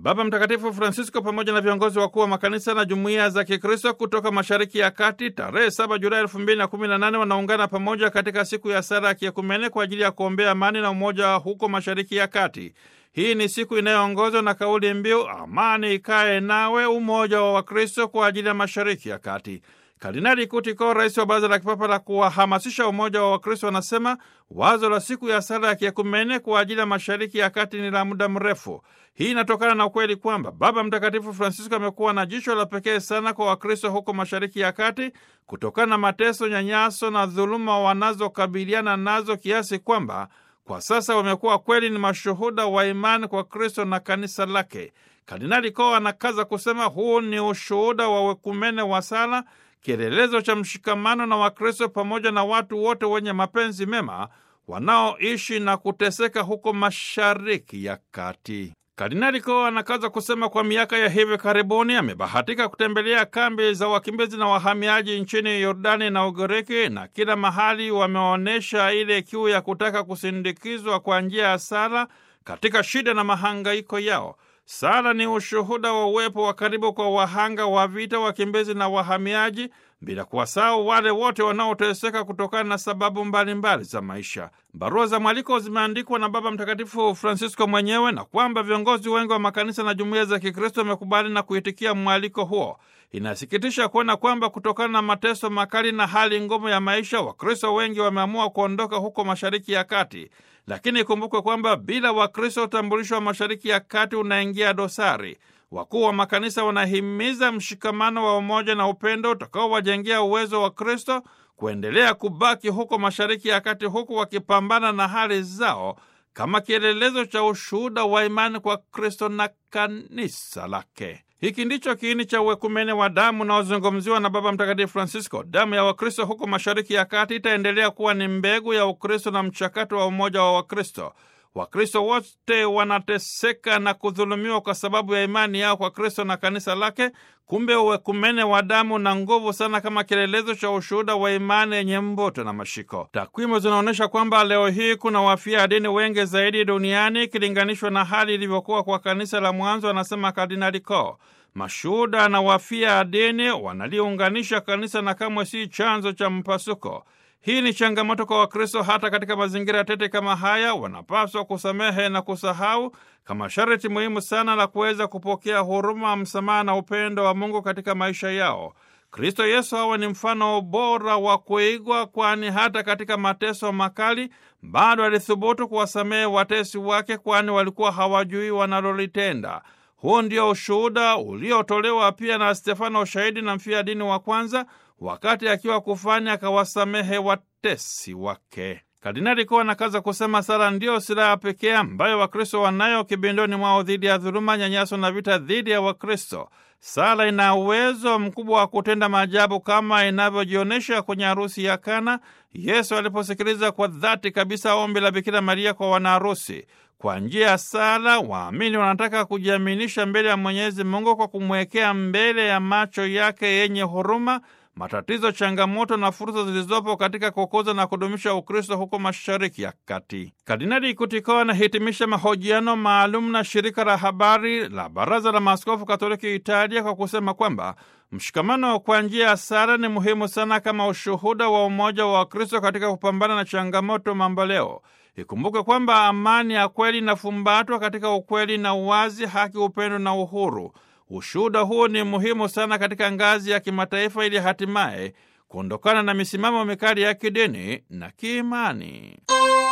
Baba Mtakatifu Francisco pamoja na viongozi wakuu wa makanisa na jumuiya za Kikristo kutoka Mashariki ya Kati tarehe 7 Julai 2018 wanaungana pamoja katika siku ya sala ya kiekumene kwa ajili ya kuombea amani na umoja huko Mashariki ya Kati. Hii ni siku inayoongozwa na kauli mbiu amani ikae nawe, umoja wa Wakristo kwa ajili ya Mashariki ya Kati. Kardinali Kutiko, rais wa Baraza la Kipapa la kuwahamasisha umoja wa Wakristo, anasema wazo la siku ya sala ya kiekumene kwa ajili ya Mashariki ya Kati ni la muda mrefu. Hii inatokana na ukweli kwamba Baba Mtakatifu Francisco amekuwa na jicho la pekee sana kwa Wakristo huko Mashariki ya Kati kutokana na mateso, nyanyaso na dhuluma wanazokabiliana nazo kiasi kwamba kwa sasa wamekuwa kweli ni mashuhuda wa imani kwa Kristo na kanisa lake. Kardinali Ko anakaza kusema huu ni ushuhuda wa wekumene wa sala, kielelezo cha mshikamano na Wakristo pamoja na watu wote wenye mapenzi mema wanaoishi na kuteseka huko Mashariki ya Kati. Kardinali Ko anakaza kusema kwa miaka ya hivi karibuni amebahatika kutembelea kambi za wakimbizi na wahamiaji nchini Yordani na Ugiriki, na kila mahali wameonyesha ile kiu ya kutaka kusindikizwa kwa njia ya sala katika shida na mahangaiko yao. Sala ni ushuhuda wa uwepo wa karibu kwa wahanga wa vita, wakimbizi na wahamiaji, bila kuwasahau wale wote wanaoteseka kutokana na sababu mbalimbali mbali za maisha. Barua za mwaliko zimeandikwa na Baba Mtakatifu Francisco mwenyewe na kwamba viongozi wengi wa makanisa na jumuiya za Kikristo wamekubali na kuitikia mwaliko huo. Inasikitisha kuona kwamba kutokana na mateso makali na hali ngumu ya maisha, Wakristo wengi wameamua kuondoka huko Mashariki ya Kati. Lakini ikumbukwe kwamba bila Wakristo utambulisho wa Mashariki ya Kati unaingia dosari. Wakuu wa makanisa wanahimiza mshikamano wa umoja na upendo utakaowajengea uwezo wa Kristo kuendelea kubaki huko Mashariki ya Kati, huku wakipambana na hali zao kama kielelezo cha ushuhuda wa imani kwa Kristo na kanisa lake. Hiki ndicho kiini cha uwekumene wa damu unaozungumziwa na Baba Mtakatifu Francisco. Damu ya Wakristo huko Mashariki ya Kati itaendelea kuwa ni mbegu ya Ukristo na mchakato wa umoja wa Wakristo. Wakristo wote wanateseka na kudhulumiwa kwa sababu ya imani yao kwa Kristo na kanisa lake. Kumbe uwekumene wa damu na nguvu sana kama kielelezo cha ushuhuda wa imani yenye mvuto na mashiko. Takwimu zinaonyesha kwamba leo hii kuna wafia dini wengi zaidi duniani ikilinganishwa na hali ilivyokuwa kwa kanisa la mwanzo, anasema Kardinali Ko. Mashuhuda na wafia dini wanaliunganisha kanisa na kamwe si chanzo cha mpasuko. Hii ni changamoto kwa Wakristo. Hata katika mazingira tete kama haya, wanapaswa kusamehe na kusahau kama sharti muhimu sana la kuweza kupokea huruma, msamaha na upendo wa Mungu katika maisha yao. Kristo Yesu awe ni mfano bora wa kuigwa, kwani hata katika mateso makali bado alithubutu kuwasamehe watesi wake, kwani walikuwa hawajui wanalolitenda. Huu ndio ushuhuda uliotolewa pia na Stefano, shahidi na mfia dini wa kwanza, wakati akiwa kufanya akawasamehe watesi wake. Kardinali Ko anakaza kusema sala ndiyo silaha pekee ambayo Wakristo wanayo kibindoni mwao dhidi ya dhuluma, nyanyaso na vita dhidi ya Wakristo. Sala ina uwezo mkubwa wa kutenda maajabu kama inavyojionyesha kwenye harusi ya Kana, Yesu aliposikiliza kwa dhati kabisa ombi la Bikira Maria kwa wanaharusi. Kwa njia ya sala waamini wanataka kujiaminisha mbele ya Mwenyezi Mungu kwa kumwekea mbele ya macho yake yenye huruma matatizo, changamoto na fursa zilizopo katika kukuza na kudumisha Ukristo huko Mashariki ya Kati. Kardinali Kutiko anahitimisha mahojiano maalum na shirika la habari la Baraza la Maaskofu Katoliki Italia kwa kusema kwamba mshikamano kwa njia ya sala ni muhimu sana kama ushuhuda wa umoja wa Wakristo katika kupambana na changamoto mamboleo. Ikumbuke kwamba amani ya kweli inafumbatwa katika ukweli na uwazi, haki, upendo na uhuru. Ushuhuda huu ni muhimu sana katika ngazi ya kimataifa ili hatimaye kuondokana na misimamo mikali ya kidini na kiimani.